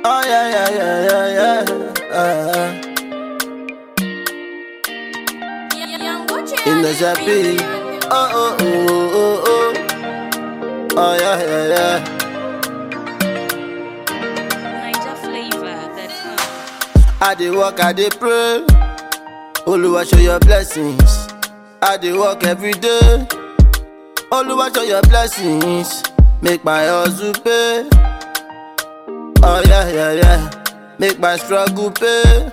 Oh yeah, yeah, yeah, yeah, yeah. Uh, in the Zapi. Oh, oh, oh, oh, oh. Oh yeah, yeah, yeah. Niger flavor, that's how. I dey work, I dey pray. Oluwa show your blessings. I dey work every day. Oluwa show your blessings. Make my hustle pay. Oh yeah, yeah, yeah. Make my struggle pay.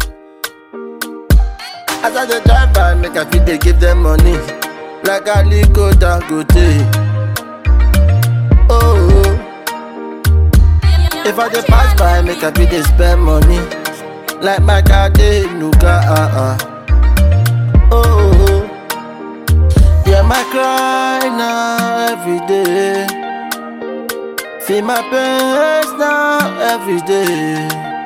As I dey drive by, make I fit dey give them money. Like Aliko Dangote. Oh, oh. If I dey pass by, make I fit dey spend money. Like my car dey nuka ah ah. Oh, oh, oh. Yeah, my cry now every day. Feel my pains now every day.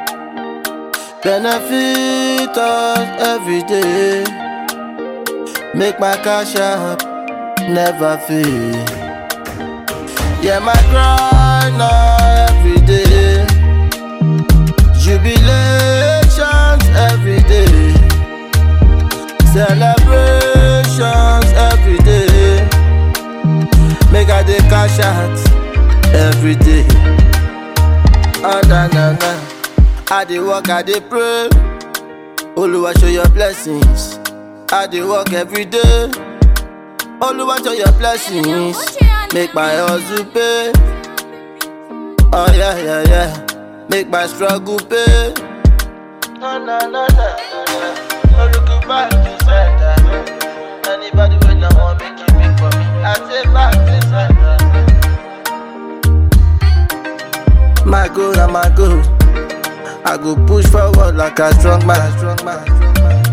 Benefit us every day. Make my cash up, never fail. Yeah, my cry now every day. Jubilations every day. Celebrations every day. Make I dey cash out every day. Oh, na, na, na. I dey work, I dey pray. Oluwa show your blessings. I dey work every day. Oluwa show your blessings. Make my hustle pay. Oh yeah, yeah, yeah. Make my struggle pay. No, no, no, no, no, no. No look back to center. Anybody when I want make it big for me, I say back to center. My goal and my goal. I go push forward like a strong man. Strong man. Strong man.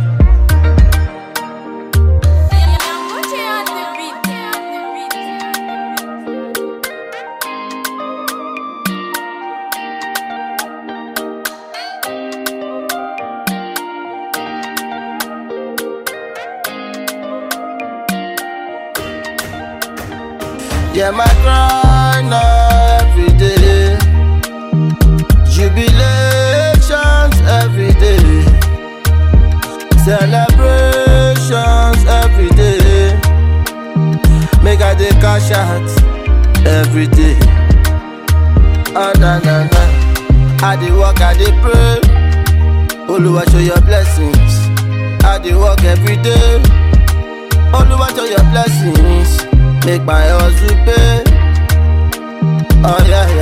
Yeah, my cry now every day. Jubilations every day. Celebrations every day. Make I dey cash out every day. Oh na na na. I dey work, I dey pray. Oluwa show your blessings. I dey work every day. Oluwa show your blessings. Make my hustle pay. Oh yeah,